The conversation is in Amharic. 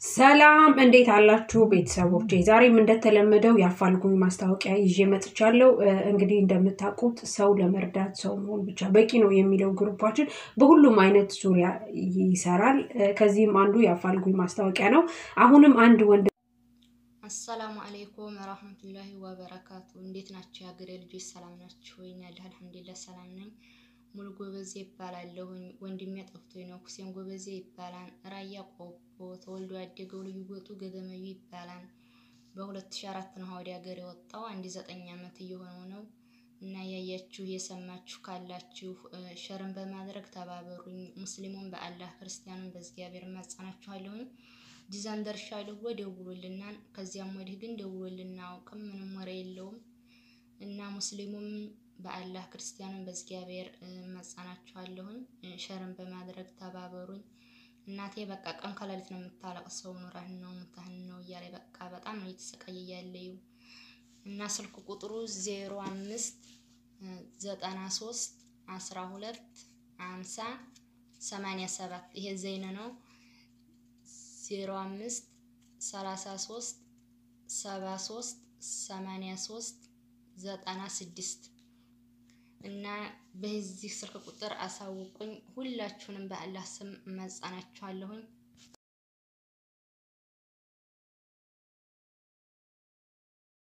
ሰላም እንዴት አላችሁ ቤተሰቦቼ? ዛሬም እንደተለመደው የአፋልጉኝ ማስታወቂያ ይዤ መጥቻለሁ። እንግዲህ እንደምታውቁት ሰው ለመርዳት ሰው መሆን ብቻ በቂ ነው የሚለው ግሩፓችን በሁሉም አይነት ዙሪያ ይሰራል። ከዚህም አንዱ የአፋልጉኝ ማስታወቂያ ነው። አሁንም አንድ ወንድ አሰላሙ አሌይኩም ወራህመቱላሂ ወበረካቱ። እንዴት ናቸው የሀገሬ ልጆች? ሰላም ናችሁ ወይ? ያለሁ አልሐምዱሊላህ ሰላም ነኝ። ሙሉ ጎበዜ ይባላለሁኝ። ወንድሜ ጠፍቶኝ ነው። ሁሴን ጎበዜ ይባላል። ራያ ቆቦ ተወልዶ ያደገው ልዩ ጎጡ ገገመዩ ይባላል። በ2004 ነው ወደ ሀገር የወጣው። አንድ ዘጠኝ ዓመት እየሆነው ነው እና ያያችሁ የሰማችሁ ካላችሁ ሸርን በማድረግ ተባበሩኝ። ሙስሊሙን በአላህ ክርስቲያኑን በእግዚአብሔር ማጸናችኋለሁኝ። ጂዛን ደርሻለሁ ደውሎልናል። ከዚያም ወዲህ ግን ደውሎልና አውቅም ምንም ወሬ የለውም እና ሙስሊሙም በአላህ ክርስቲያኑን በእግዚአብሔር መጻናችኋለሁኝ። ሸርን በማድረግ ተባበሩኝ። እናቴ በቃ ቀን ከሌሊት ነው የምታለቅሰው። ኑረህን ነው ሙታህን ነው እያለ በቃ በጣም ነው እየተሰቃየ ያለው እና ስልክ ቁጥሩ ዜሮ አምስት ዘጠና ሶስት አስራ ሁለት አምሳ ሰማንያ ሰባት ይሄ ዘይነ ነው። ዜሮ አምስት ሰላሳ ሶስት ሰባ ሶስት ሰማንያ ሶስት ዘጠና ስድስት እና በዚህ ስልክ ቁጥር አሳውቁኝ። ሁላችሁንም በአላህ ስም መጻናችኋለሁኝ።